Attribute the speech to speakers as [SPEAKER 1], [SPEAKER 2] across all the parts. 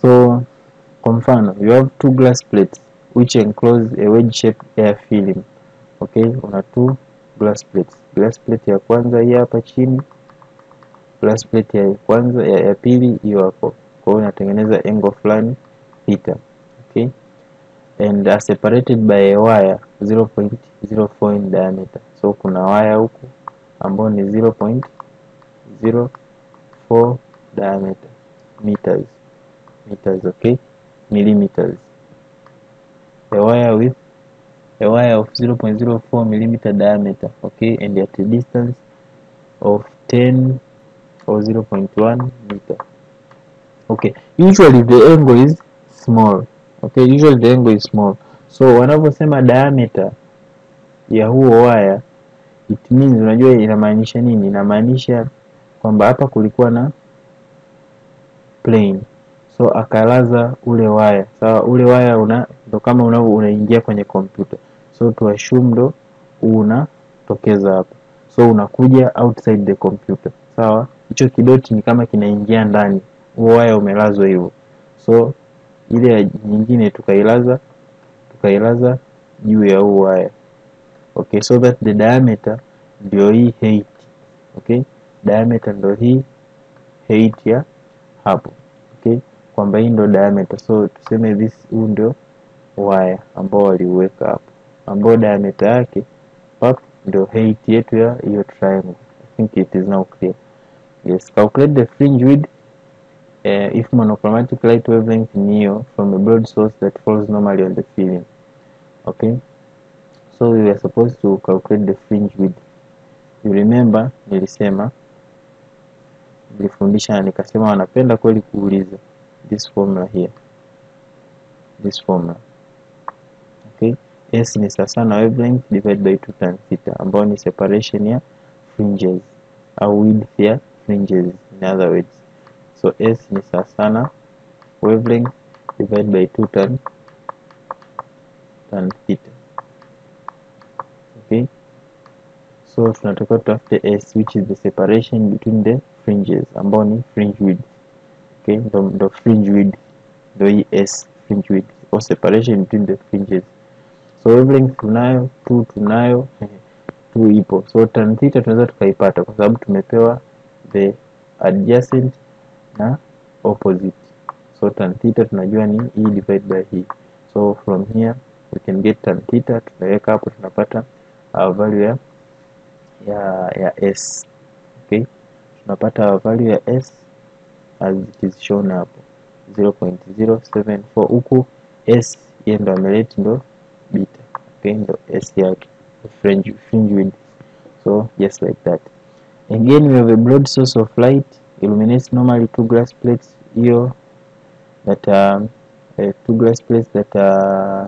[SPEAKER 1] so kwa mfano you have two glass plates which enclose a wedge shaped air film okay una two glass plates glass plate ya kwanza hii hapa chini glass plate ya kwanza ya, ya pili hiyo hapo kwa hiyo inatengeneza angle fulani theta okay and are separated by a wire 0.04 in diameter so kuna waya huku ambao ni 0.04 diameter meters meters okay millimeters a wire with a wire of 0.04 millimeter diameter okay and at a distance of 10 or 0.1 meter okay usually the angle is small okay usually the angle is small so wanavyosema diameter ya huo waya it means unajua inamaanisha nini inamaanisha kwamba hapa kulikuwa na plane so akalaza ule waya sawa ule waya una ndo kama unavyo unaingia kwenye kompyuta so to assume ndo unatokeza hapa so unakuja outside the computer sawa hicho kidoti ni kama kinaingia ndani huo waya umelazwa hivyo so ile ya nyingine tukailaza tukailaza juu ya huu waya okay so that the diameter ndio hii height okay diameter ndio hii height ya hapo okay kwamba hii ndio diameter so tuseme this huu ndio waya ambao waliuweka hapo ambao diameter yake pap ndio height yetu ya hiyo triangle i think it is now clear yes calculate the fringe width uh, if monochromatic light wavelength neo from a broad source that falls normally on the film okay so we were supposed to calculate the fringe width you remember nilisema nilifundisha na nikasema wanapenda kweli kuuliza this formula here this formula okay s ni sawasawa na wavelength divided by 2 tan theta ambayo ni separation ya fringes au width ya fringes in other words so s ni sawasawa na wavelength divided by 2 tan tan theta okay so tunatakiwa tutafute s which is the separation between the fringes ambao ni fringe width okay ndo, ndo fringe width ndo hii s fringe width or separation between the fringes so wavelength tunayo 2 tunayo 2 ipo so tan theta tunaweza tukaipata kwa sababu tumepewa the adjacent na opposite so tan theta tunajua ni e divided by hii so from here we can get tan theta tunaweka hapo tunapata our value ya ya ya s okay tunapata our value ya s as it is shown hapo 0.074 huku s yeye ndo ameleti ndo beta okay ndo s yake fringe fringe width so just like that again we have a broad source of light illuminates normally two glass plates hiyo that are uh, two glass plates that are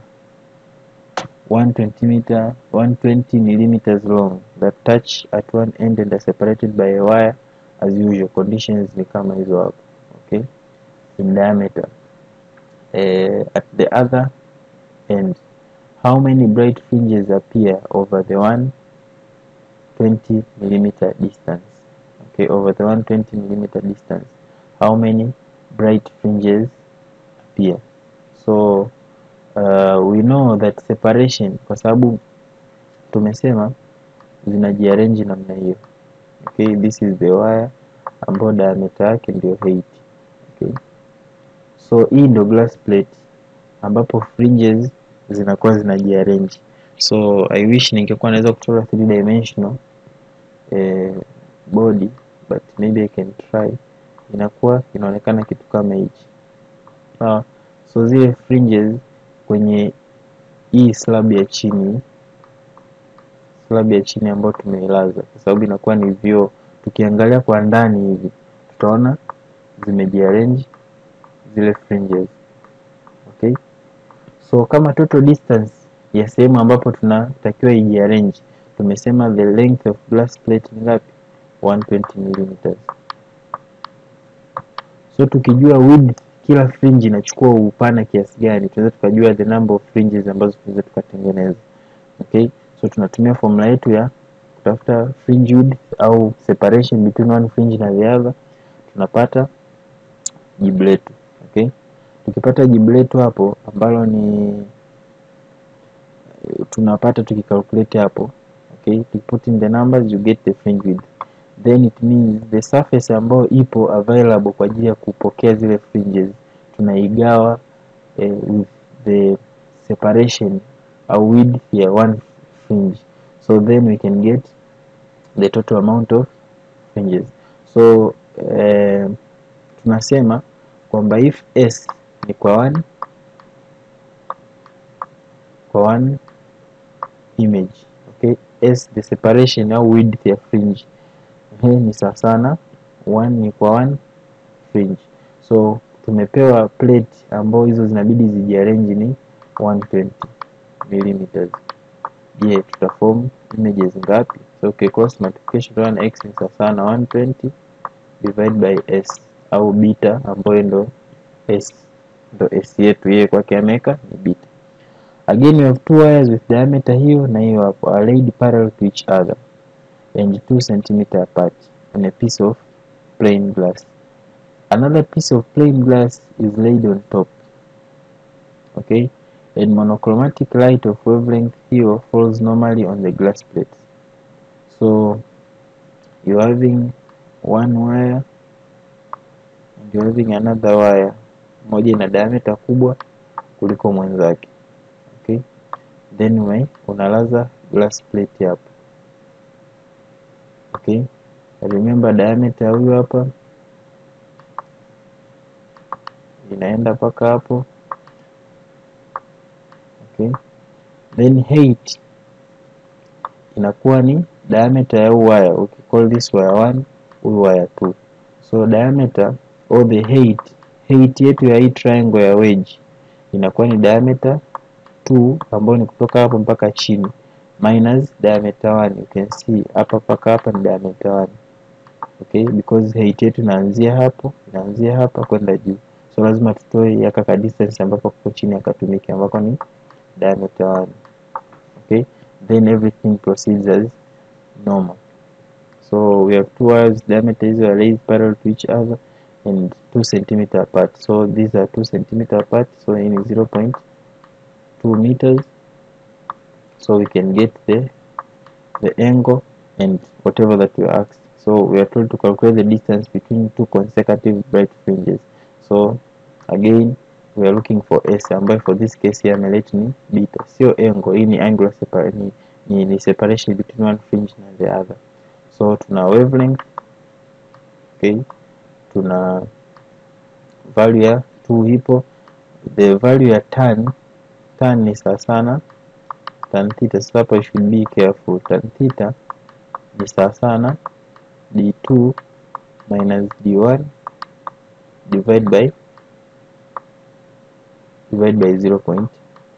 [SPEAKER 1] 120 meter 120 millimeters long that touch at one end and are separated by a wire as usual conditions ni kama hizo hapo okay in diameter uh, at the other end how many bright fringes appear over the 120 millimeter distance okay over the 120 millimeter distance how many bright fringes appear so uh, we know that separation kwa sababu tumesema zinajiarrange namna hiyo okay this is the wire ambayo diameter yake ndio height okay so hii ndio glass plate ambapo fringes zinakuwa zinajiarrange so i wish ningekuwa naweza kuchora 3 dimensional eh, body but maybe i can try inakuwa inaonekana kitu kama hichi sawa so zile fringes kwenye hii slab ya chini slab ya chini ambayo tumeilaza kwa sababu inakuwa ni vioo tukiangalia kwa ndani hivi tutaona zimejiarrange zile fringes okay so kama total distance ya sehemu ambapo tunatakiwa ijiarrange tumesema the length of glass plate ni ngapi 120 millimeters so tukijua width kila fringe inachukua upana kiasi gani tunaweza tukajua the number of fringes ambazo tunaweza tukatengeneza okay so tunatumia formula yetu ya kutafuta fringe width au separation between one fringe na the other tunapata jibu letu okay tukipata jibu letu hapo ambalo ni tunapata tukicalculate hapo okay put in the numbers you get the fringe width then it means the surface ambayo ipo available kwa ajili ya kupokea zile fringes tunaigawa eh, with the separation au width ya one fringe so then we can get the total amount of fringes so eh, tunasema kwamba if s ni kwa one kwa one image okay s the separation au width ya fringe hii ni sawa sana one ni kwa one fringe so tumepewa plate ambao hizo zinabidi zijiarrange ni 120 millimeters je tutaform images ngapi so okay, cross multiplication tunaona x ni sawa sana 120 divide by s au beta ambayo ndo s ndo s yetu yeye kwake ameweka ni beta again we have two wires with diameter hiyo na hiyo hapo are laid parallel to each other and 2 cm apart on a piece of plain glass another piece of plain glass is laid on top okay and monochromatic light of wavelength here falls normally on the glass plates so you're having one wire and you're having another wire moja ina diameter kubwa kuliko mwenzake okay then we unalaza glass plate hapo okay remember diameter huyu hapa inaenda mpaka hapo okay then height inakuwa ni diameter ya huu wire okay call this wire 1 huyu wire 2 so diameter or the height height yetu ya hii triangle ya wedge inakuwa ni diameter 2 ambayo ni kutoka hapo mpaka chini minus diameter 1 you can see hapa mpaka hapa ni diameter 1 okay because height yetu inaanzia hapo inaanzia hapa kwenda juu so lazima tutoe yaka ka distance ambapo kuko chini akatumike ambako ni diameter 1 okay then everything proceeds as normal so we have two wires diameter hizo are laid parallel to each other and 2 cm apart so these are 2 cm apart so in 0.2 meters so we can get the the angle and whatever that we are asked so we are told to calculate the distance between two consecutive bright fringes so again we are looking for s ambayo for this case here amelete ni beta sio angle hii ni angular separa ni, ni, ni separation between one fringe na the other so tuna wavelength okay tuna value ya 2 ipo the value ya tan tan ni sawa sana tan theta sasa hapa you should be careful tan theta ni sawa sana d2 minus d1 divide by divide by 0.2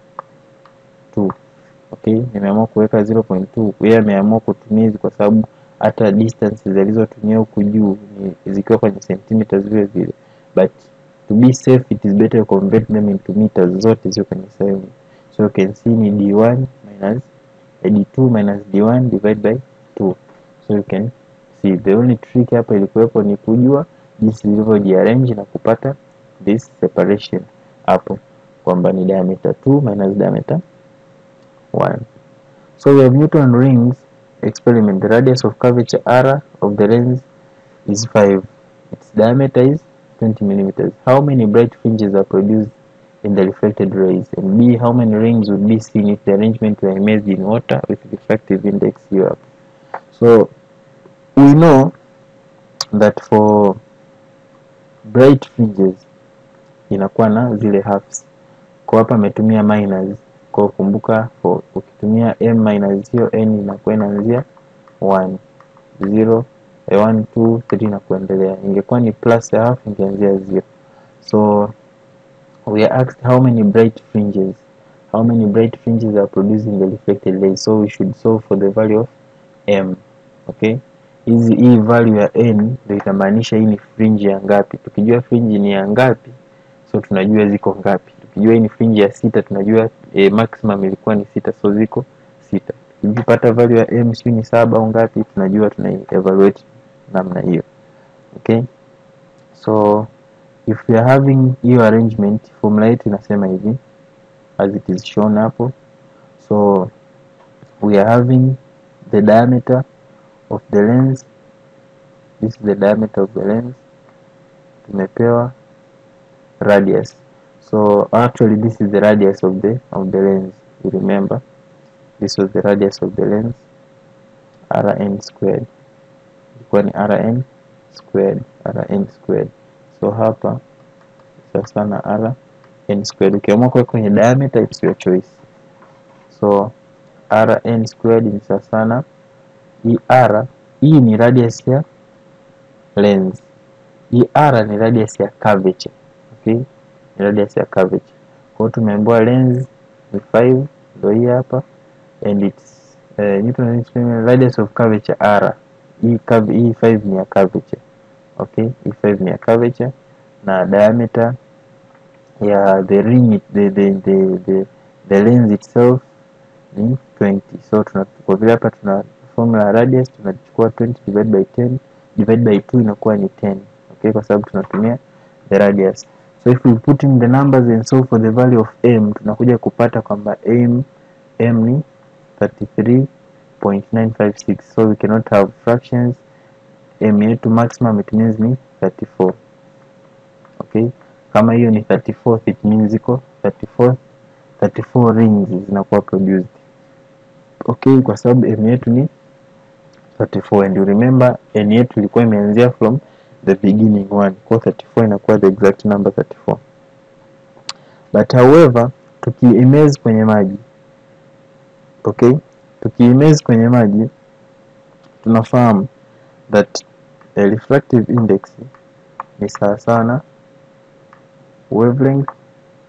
[SPEAKER 1] okay nimeamua kuweka 0.2 yeye ameamua kutumia hizi kwa sababu hata distance zilizotumia huku juu ni zikiwa kwenye centimeters vile vile but to be safe it is better to convert them into meters zote zio kwenye sehemu so you can see ni d1 minus d2 minus d1 divide by 2 so you can see the only trick hapa ilikuwepo ni kujua jinsi zilivyojiarrange na kupata this separation hapo kwamba ni diameter 2 minus diameter 1 so we have Newton rings experiment the radius of curvature r of the lens is 5 its diameter is 20 millimeters how many bright fringes are produced in the reflected rays and b how many rings would be seen if the arrangement were immersed in water with refractive index u up so we know that for bright fringes inakuwa na zile halves kwa hapa ametumia minus kwa kumbuka for ukitumia m minus hiyo n inakuwa inaanzia 1 0 1 2 3 na kuendelea ingekuwa ni plus ya half ingeanzia 0 so we are asked how many bright fringes how many bright fringes are produced in the reflected rays so we should solve for the value of m okay hizi hii value ya n ndio itamaanisha hii ni fringe ya ngapi tukijua fringe ni ya ngapi so tunajua ziko ngapi tukijua hii ni fringe ya sita tunajua eh, maximum ilikuwa ni sita so ziko sita tukipata value ya m sijui ni saba au ngapi tunajua tuna evaluate namna hiyo okay so if we are having hiyo arrangement formula yetu inasema hivi as it is shown hapo so we are having the diameter of the lens this is the diameter of the lens tumepewa radius so actually this is the radius of the of the lens you remember this was the radius of the lens rn squared ilikuwa ni rn squared rn squared so hapa sasa na rn squared ukiamua kuweka kwenye diameter it's your choice so rn squared ni sasa na hii r hii ni radius ya lens hii r ni radius ya curvature okay ni radius ya curvature kwa hiyo tumeambiwa lens ni 5 ndio hii hapa and its uh, Newton experiment radius of curvature r hii curve hii 5 ni ya curvature okay hii 5 ni ya curvature na diameter ya the ring the the the the, the lens itself ni 20 so tuna kwa vile hapa tuna formula ya radius tunachukua 20 divided by 10 divided by 2 inakuwa ni 10 okay kwa sababu tunatumia the radius so if we put in the numbers and solve for the value of m tunakuja kupata kwamba m m ni 33.956 so we cannot have fractions m yetu maximum it means ni 34 okay kama hiyo ni 34 it means iko 34 34 rings zinakuwa produced okay kwa sababu m yetu ni 34 and you remember n yetu ilikuwa imeanzia from the beginning one kwa 34 inakuwa the exact number 34 but however tukiimezi kwenye maji okay tukiimezi kwenye maji tunafahamu that the refractive index ni sawa sana wavelength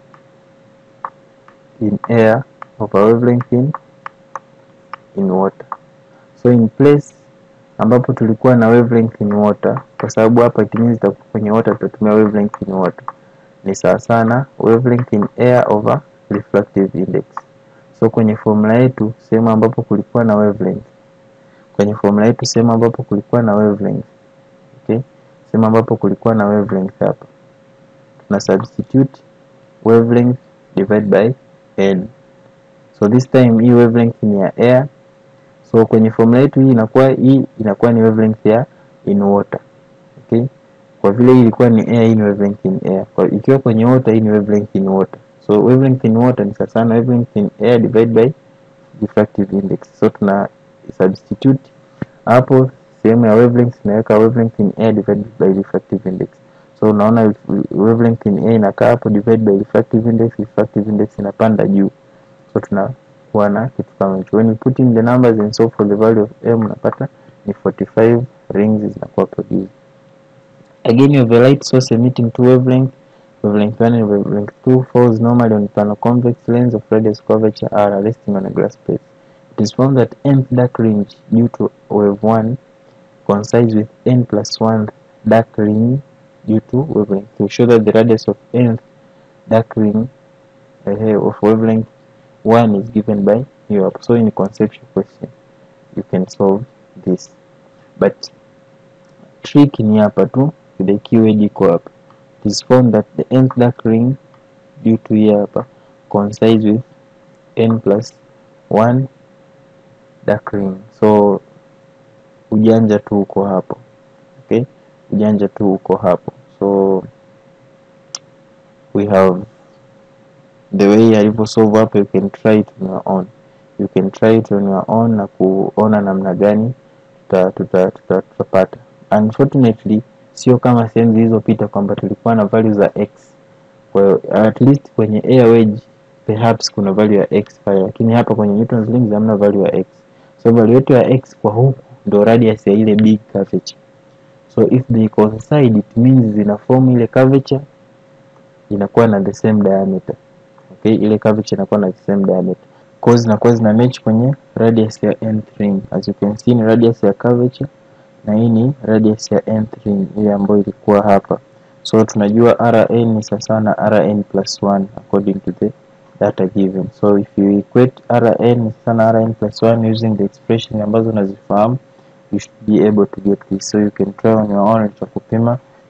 [SPEAKER 1] in air over wavelength in, in water so in place ambapo tulikuwa na wavelength in water kwa sababu hapa it means itakuwa kwenye water tutatumia wavelength in water ni sawa sana wavelength in air over refractive index so kwenye formula yetu sehemu ambapo kulikuwa na wavelength kwenye formula yetu sehemu ambapo kulikuwa na wavelength okay sehemu ambapo kulikuwa na wavelength hapa tuna substitute wavelength divide by n so this time hii wavelength ni ya air so kwenye formula yetu hii inakuwa hii inakuwa ni wavelength ya in water okay kwa vile hii ilikuwa ni air hii ni wavelength in air kwa ikiwa kwenye water hii ni wavelength in water so wavelength in water ni sawa na wavelength in air divided by diffractive index so tuna substitute hapo sehemu ya wavelength tunaweka wavelength in air divided by diffractive index so unaona wavelength in air inakaa hapo divided by diffractive index diffractive index inapanda juu so tunakuwa na kitu kama hicho when you put in the numbers and so for the value of m unapata ni 45 rings zinakuwa produced again you have a light source emitting two wavelength wavelength 1 and wavelength 2 falls normally on plano-convex lens of radius curvature r resting on a glass plate. It is found that nth dark range due to wave 1 coincides with n plus 1 dark ring due to wavelength 2. Show that the radius of nth dark ring uh, of wavelength 1 is given by you up. So in a conceptual question, you can solve this. But trick ni hapa tu, the keyword iko hapa. It is found that the nth dark ring due to hii hapa coincides with n plus 1 dark ring. So ujanja tu uko hapo. Okay? Ujanja tu uko hapo. So we have the way alivyo solve hapo you can try it on your own. You can try it on your own na kuona namna gani tuta tuta tuta tutapata. Unfortunately sio kama sehemu zilizopita kwamba tulikuwa na value za x. Kwa hiyo at least kwenye air wedge perhaps kuna value ya x pale, lakini hapa kwenye Newton's rings hamna value ya x. So value yetu ya x kwa huku ndo radius ya ile big curvature. So if they coincide it means zina form ile curvature inakuwa na the same diameter. Okay, ile curvature inakuwa na the same diameter. Kwa hiyo zinakuwa zina match kwenye radius ya nth ring. As you can see ni radius ya curvature na hii ni radius ya nth ring ile ambayo ilikuwa hapa. So tunajua Rn ni sawa na Rn plus 1 according to the data given. So if you equate Rn ni sawa na Rn plus 1 using the expression ambazo unazifahamu you should be able to get this. So you can try on your own cha kupima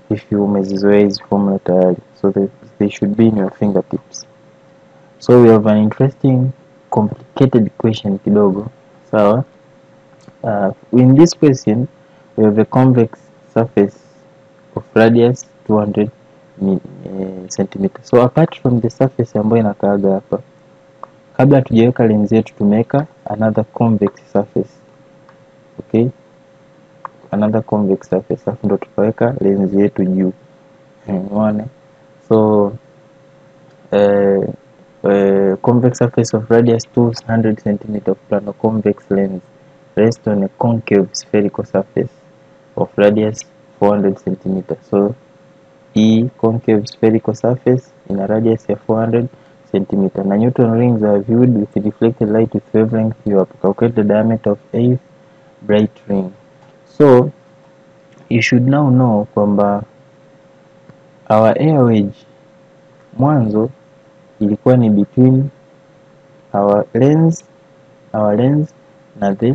[SPEAKER 1] if you umezizoea hizi formula tayari so they, they should be in your fingertips so we have an interesting complicated question kidogo sawa uh, in this question we have a convex surface of radius 200 mi- eh, centimeter so apart from the surface ambayo inakaaga hapa kabla hatujaweka lens yetu tumeweka another convex surface okay another convex surface alafu ndo tukaweka lens yetu juu umeona so uh, uh, convex surface of radius 200 cm of plano convex lens rests on a concave spherical surface of radius 400 cm so hii concave spherical surface ina radius ya 400 cm na Newton rings are viewed with reflected light with wavelength u up calculate the diameter of a bright ring so you should now know kwamba our air wedge mwanzo ilikuwa ni between our lens our lens na the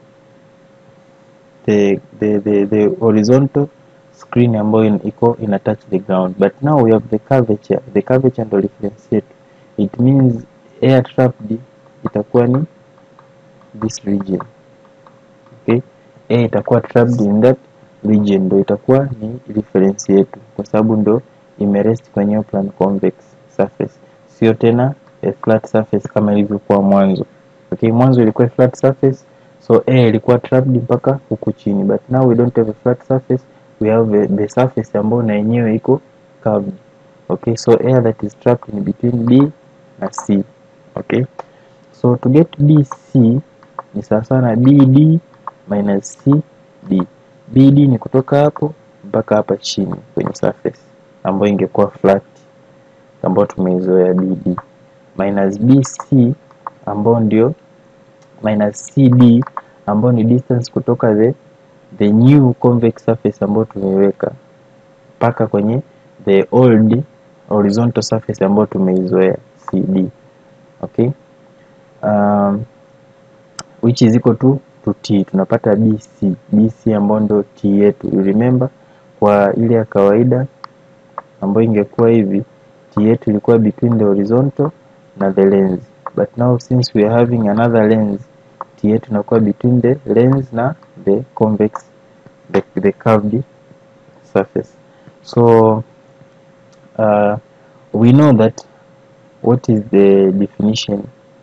[SPEAKER 1] the the the, the horizontal screen ambayo in- iko ina touch the ground but now we have the curvature the curvature ndo reference yetu it means air trapped itakuwa ni this region okay air itakuwa trapped in that region ndo itakuwa ni reference yetu kwa sababu ndo imerest kwenye hiyo plan convex surface sio tena a flat surface kama ilivyokuwa mwanzo okay mwanzo ilikuwa a flat surface so air ilikuwa trapped mpaka huku chini but now we don't have a flat surface we have a, the surface ambayo na yenyewe iko curved okay so air that is trapped in between b na c okay so to get bc ni sawasawa na bd minus cd bd ni kutoka hapo mpaka hapa chini kwenye surface ambayo ingekuwa flat ambayo tumeizoea bd minus bc ambao ndio minus cd ambao ni distance kutoka the the new convex surface ambayo tumeiweka mpaka kwenye the old horizontal surface ambayo tumeizoea cd okay um, which is equal to to t tunapata bc bc ambayo ndio t yetu you remember kwa ile ya kawaida ambayo ingekuwa hivi t yetu ilikuwa between the horizontal na the lens but now since we are having another lens t yetu inakuwa between the lens na the convex the, the curved surface so uh, we know that what is the definition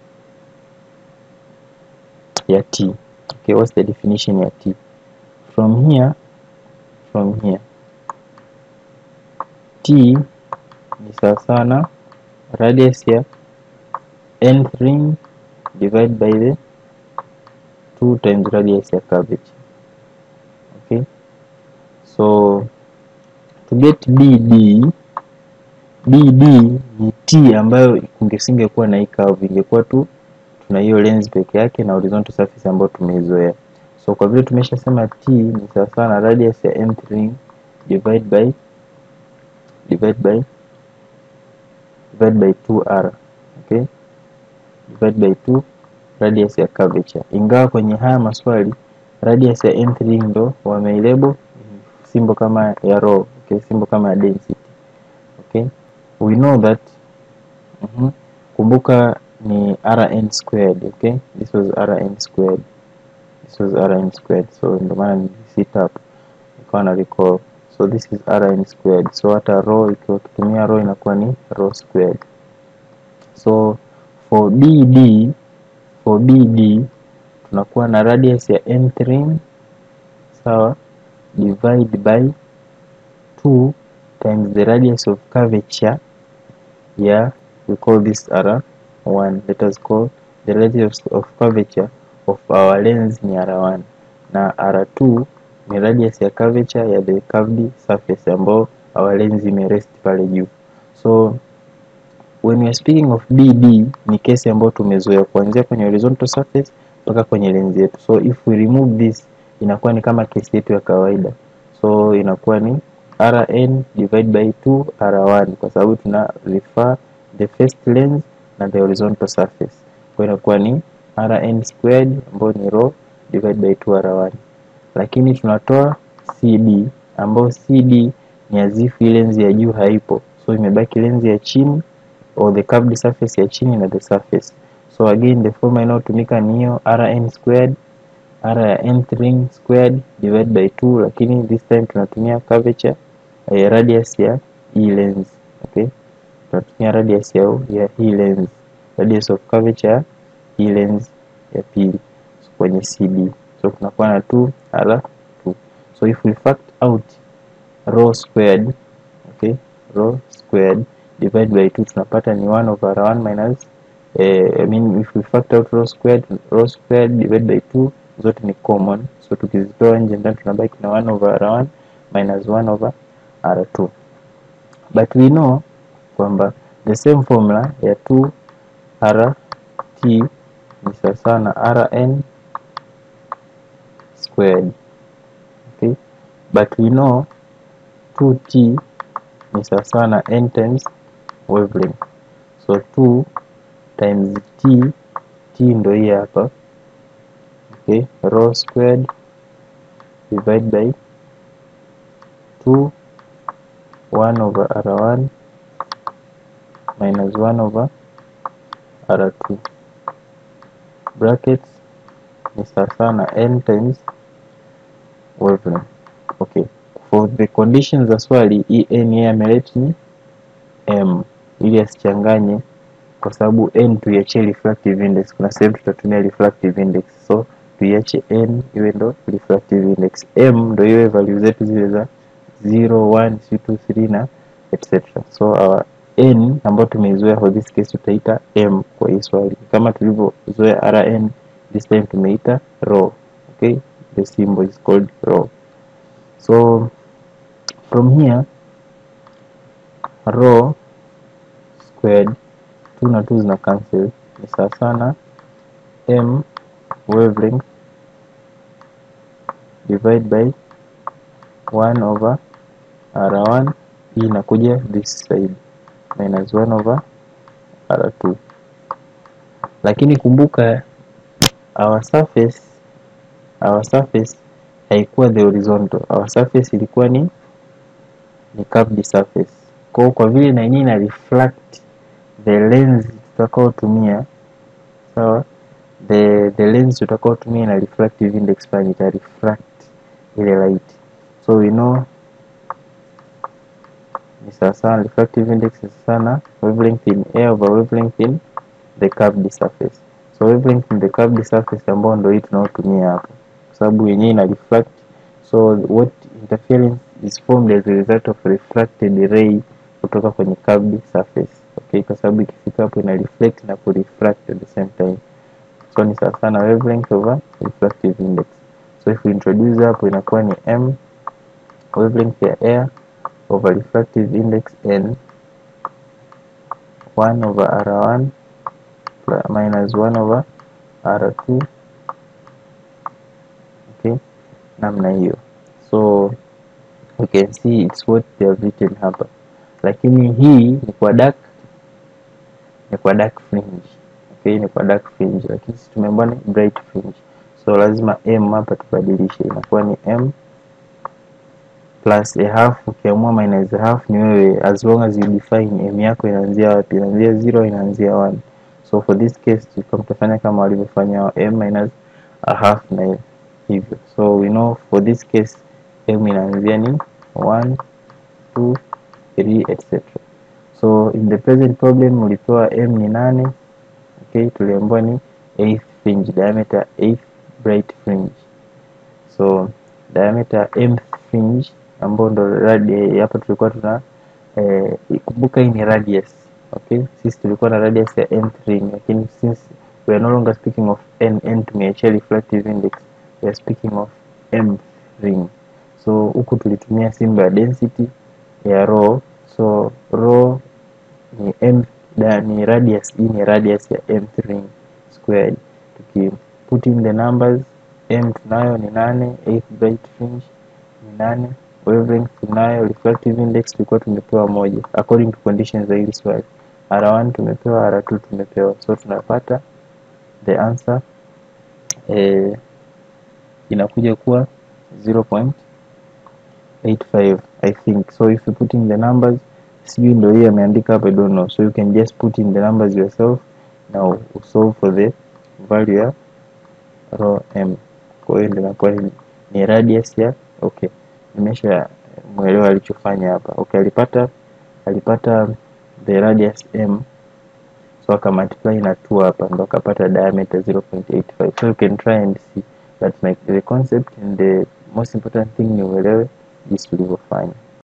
[SPEAKER 1] ya t okay what's the definition ya t from here from here t ni sawasawa na radius ya nth ring divide by the 2 times radius ya curvature okay so to get bd bd ni t ambayo kungesingekuwa na hii curve ingekuwa tu tuna hiyo lens peke yake na horizontal surface ambayo tumeizoea so kwa vile tumeshasema t ni sawasawa na radius ya nth ring divide by divide by divide by 2r okay divide by 2 radius ya curvature ingawa kwenye haya maswali radius ya nth ring ndo wameilebo simbo kama ya rho okay simbo kama ya density okay we know that mhm, kumbuka ni rn squared okay this was rn squared this was rn squared so ndio maana nilisita hapo nikawa na recall so this is rn squared so hata rho ikiwa ukitumia rho inakuwa ni rho squared so for bd for bd tunakuwa na radius ya nth ring sawa divide by 2 times the radius of curvature yeah we call this r1 let us call the radius of curvature of our lens ni r1 na r2 ni radius ya curvature ya the curved surface ambao our lens imerest pale juu so when we are speaking of bd ni kesi ambayo tumezoea kuanzia kwenye horizontal surface mpaka kwenye lens yetu so if we remove this inakuwa ni kama kesi yetu ya kawaida so inakuwa ni rn divide by 2 r1 kwa sababu tuna refer the first lens na the horizontal surface kwa inakuwa ni rn squared ambayo ni rho divide by 2 r1 lakini tunatoa cd ambayo cd ni as if hii lenzi ya juu haipo so imebaki lenzi ya chini or the curved surface ya chini na the surface so again the formula inayotumika ni hiyo rn squared r ya nth ring squared divide by 2 lakini this time tunatumia curvature eh, radius ya hii lens okay tunatumia radius ya, ya hii lens radius of curvature ya hii lens ya pili so, kwenye cd so tunakuwa na 2 r 2 so if we fact out rho squared okay rho squared divide by 2 tunapata ni 1 over r1 minus eh, I mean if we factor out rho squared rho squared divide by 2 zote ni common so tukizitoa nje ndani tunabaki na 1 over r1 minus 1 over r2 but we know kwamba the same formula ya 2 rt ni sawasawa na rn squared okay but we know 2t ni sawasawa na n times wavelength so 2 times t t ndo hii hapa okay rho squared divide by 2 1 over r1 minus 1 over r2 brackets ni sawasawa na n times wavelength okay for the conditions za swali hii n yeye ameleta ni m ili asichanganye kwa sababu n tuiachie refractive index kuna sehemu tutatumia refractive index so tuiache n iwe ndo refractive index m ndo iwe value zetu zile za 0 1 2 3 na etc so our n ambayo tumeizoea for this case tutaita m kwa hii swali kama tulivyozoea rn this time tumeita rho okay the symbol is called rho so from here rho squared 2 na 2 zina cancel ni sawa sana m wavelength divide by 1 over r1 hii inakuja this side minus 1 over r2 lakini kumbuka our surface our surface haikuwa the horizontal our surface ilikuwa ni ni curved surface kwa kwa vile na yenyewe ina reflect the lens tutakaotumia sawa the the lens tutakaotumia ina refractive index fulani ita refract ile light so we know ni sawasawa refractive index ni sana wavelength in air over wavelength in the curved surface so wavelength in the curved surface ambao ndio hii tunaotumia hapa kwa sababu yenyewe ina refract so what interference is formed as a result of refracted ray kutoka kwenye curved surface okay kwa sababu ikifika hapo ina reflect na ku refract at the same time so ni sawa sana wavelength over refractive index so if we introduce hapo inakuwa ni m wavelength ya air over refractive index n 1 over r1 minus 1 over r2 okay namna hiyo so you can see it's what they have written hapa lakini hii ni kwa dark ni kwa dark fringe okay ni kwa dark fringe lakini sisi tumeambiwa ni bright fringe so lazima m hapa tubadilishe inakuwa ni m plus a half ukiamua minus a half ni wewe as long as you define m yako inaanzia wapi inaanzia 0 inaanzia 1 so for this case tulikuwa mtafanya kama walivyofanya m minus a half na hivyo so we know for this case m inaanzia ni 1 2 3 etc so in the present problem ulipewa m ni nane okay tuliambiwa ni 8th fringe diameter 8th bright fringe so diameter m fringe ambao ndo radi hapa tulikuwa tuna eh, kumbuka hii ni radius okay sisi tulikuwa na radius ya nth ring lakini since we are no longer speaking of n n tumeachia refractive index we are speaking of m ring so huku tulitumia symbol ya density ya rho so rho ni m da, ni radius hii ni radius ya mth ring squared tuki put in the numbers m tunayo ni nane 8 bright fringe ni nane wavelength tunayo refractive index tulikuwa tumepewa moja according to conditions za hili swali r1 tumepewa r2 tumepewa so tunapata the answer eh, inakuja kuwa 0.85 i think so if you put in the numbers sijui ndo hii ameandika hapa I don't know so you can just put in the numbers yourself na usolve for the value ya row m kwa hiyo ndio inakuwa ni, ni radius ya okay nimesha mwelewa alichofanya hapa okay alipata alipata the radius m so aka multiply na 2 hapa ndo akapata diameter 0.85 so you can try and see but like the concept and the most important thing ni uelewe jinsi ulivyofanya